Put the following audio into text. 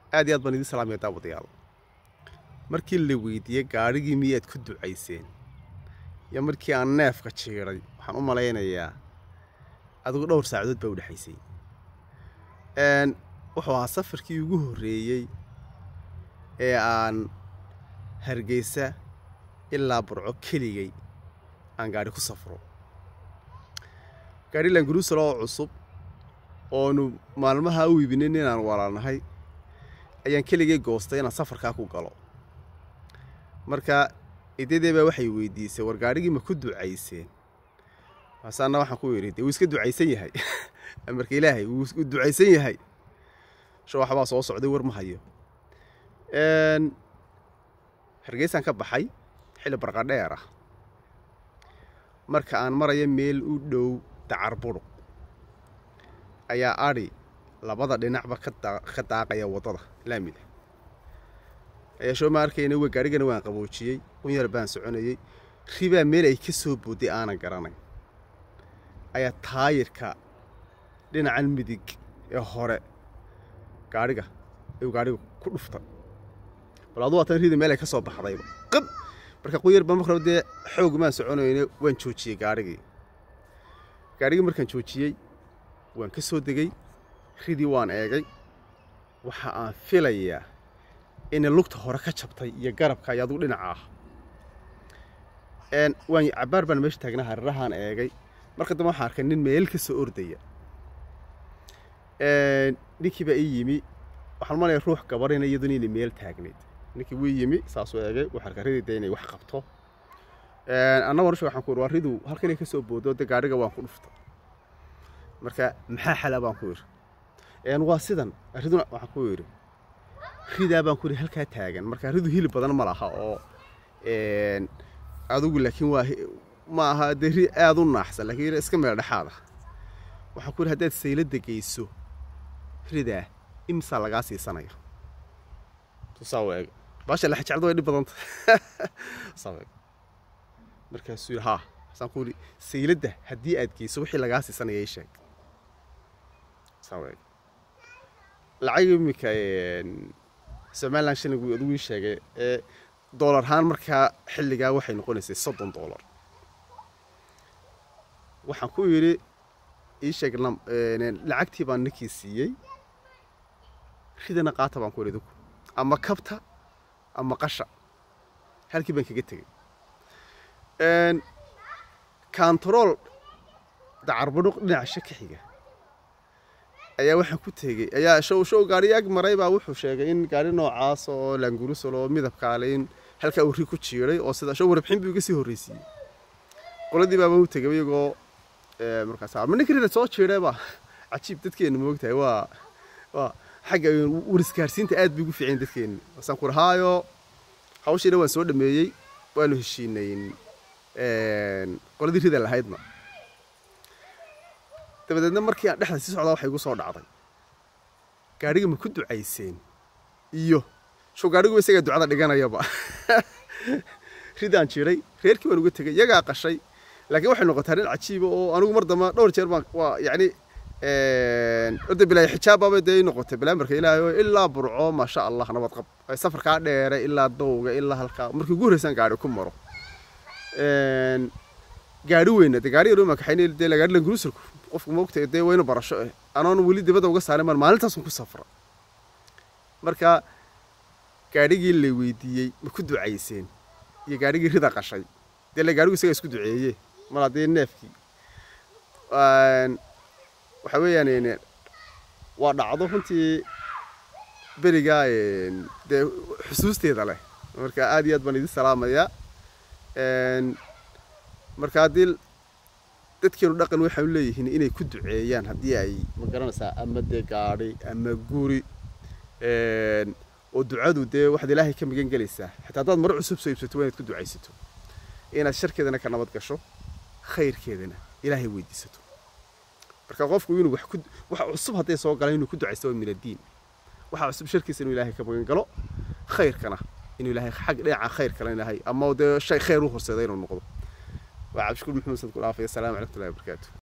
aad iyo aad baan idin salaamaya daawadayaal markii la weydiiyey gaadhigii miyaad ku ducayseen iyo markii aan neefka jiiday waxaan u malaynayaa adigu dhowr saacadood baa u dhexaysay wuxuu ahaa safarkii ugu horreeyey ee aan hargeysa ilaa burco keligay aan gaadhi ku safro gaadhi languruusal oo cusub oonu maalmaha u iibinin inaan walaalnahay ayaan keligay goostay inaan safarkaa ku galo marka idadee baa waxay weydiisay war gaadhigii ma ku ducayseen maasaana waxaan ku yidhi dee wuu iska ducaysan yahay amarka ilaahay wuu ducaysan yahay sho waxbaa soo socday war ma hayo hargeysaan ka baxay xilli barqadheer ah marka aan maraya meel u dhow dacar buruq ayaa adhi labada dhinacba ka daaqaya waddada laamida ayaa shoo ma arkayna w gaadhigana waan qaboojiyey un yar baan soconayey ribaa meel ay ka soo boodday aanan garanayn ayaa taayirka dhinacan midig ee hore gaadhiga ayuu gaadhiga ku dhuftay bal adu waatan rida meel ay ka soo baxdayba qab marka quyar baan marka dee xoog maan soconayne waan joojiyey gaadhigii gaadhigii markaan joojiyey waan ka soo degey ridii waan eegay waxa aan filayaa inay lugta hore ka jabtay iyo garabka iyo adugu dhinaca ah waan cabbaar baan meesha taagnaa harirahaan eegay marka dambe waxaan arkay nin meel ka soo ordaya ninkii baa ii yimi waxaan malaya ruux gabarina iyaduna inay meel taagnayd ninkii wuu yimi saasuu eegay wuxuu arkay ridii dee inay wax qabto annago risha waxaan ku yidhi waa ridu halkan inay ka soo boodo dee gaadhiga waan ku dhuftay marka maxaa xalaa baan ku yidhi waa sidan riduna waxaan ku yidhi ridaa baan ku yidhi halkaa taagan marka ridu hilib badan ma laha oo adigu laakiin waa ma aha dee ri aada u naaxsan laakiin iska meel dhexaad ah waxaan ku yidhi haddaad sayladda geyso ridaa imsaa lagaa siisanaya tusaa eeg baasha laxjacdo way dhib badanta saa eeg markaasuu yidhi haa saan ku yidhi sayladda haddii aad geyso wixii lagaa siisanaya ii sheeg saa eeg lacag iminka somalilan shilling adigu ii sheegay ee doolar ahaan markaa xilligaa waxay noqonaysay soddon doolar waxaan ku yidhi ii sheeg lacagtii baan ninkii siiyey ridana qaata baan ku yidhi idinku ama kabta ama qasha halkii baan kaga tegey kantarool dacarbadhuq dhinaca shaka xiga ayaa waxaan ku tegey ayaa show show gaari ag maray baa wuxuu sheegay in gaari noocaas oo laangurusal oo midabkaale in halkaa uu ri ku jiiday oo sida show warbixin buu iga sii horreysiiyey qoladii baaba u tegay iyagoo markaas ma ninka rida soo jiidayba cajiib dadkeenu moogtahay waa waa xagga warisgaarsiinta aad bay ugu fiicayn dadkeenu wasaan ku rahaayo hawshiina waan soo dhameeyey waanu heshiinayn qoladii rida lahaydna dabadeedna markii aan dhexda sii socdaa waxay igu soo dhacday gaadhiga ma ku ducayseen iyo show gaadhigu isagaa ducada dhiganayaba ridaan jiray reerkii waan uga tegey iyagaa qashay laakiin waxay noqotaa nin cajiiba oo anigu mar damba dhowr jeer baan waa yacni orda bilaahi xijaabbaba dee noqotay balaamarka ilaahay oo ilaa burco maasha allah nabad qab safarkaa dheere ilaa dowga ilaa halkaa markii ugu horreysaan gaadhi ku maro gaadhi weyna dee gaadhi yaroo makaxayn dee gaadhi languruusalku qofku moogtay dee waynu barasho eh anoon weli dibadda uga saarin maan maalintaasun ku safra marka gaadhigii la weydiiyey ma ku ducayseen iyo gaadhigii rida qashay dee la gaadhigu isagaa isku duceeye mar haddii neefkii waxa weeyaan waa dhacdo runtii berigaa dee xusuusteeda leh marka aad iyo aad baan idin salaamayaa marka haddii dadkeenu dhaqan waxay u leeyihiin inay ku duceeyaan haddii ay ma garanaysaa ama dee gaadhi ama guri oo ducadu dee waxaad ilaahay ka magan gelaysaa xitaa haddaad maro cusub soo iibsato waa inaad ku ducaysato inaad sharkeedana ka nabad gasho khayrkeedana ilaahay weydiisato marka qofku inuu wax ku wax cusub hadday soo galaan inuu ku ducaysto waa min addiin waxa cusub sharkiisa inuu ilaahay ka magan galo khayrkana inuu ilaahay xag dhinaca khayrkana ilaahay ama dee shay khayr u horseeda inuu noqdo waa cabdishukuur maxamed sad ku dhaafay assalaamu calaykum waraxmatullahi wabarakaatu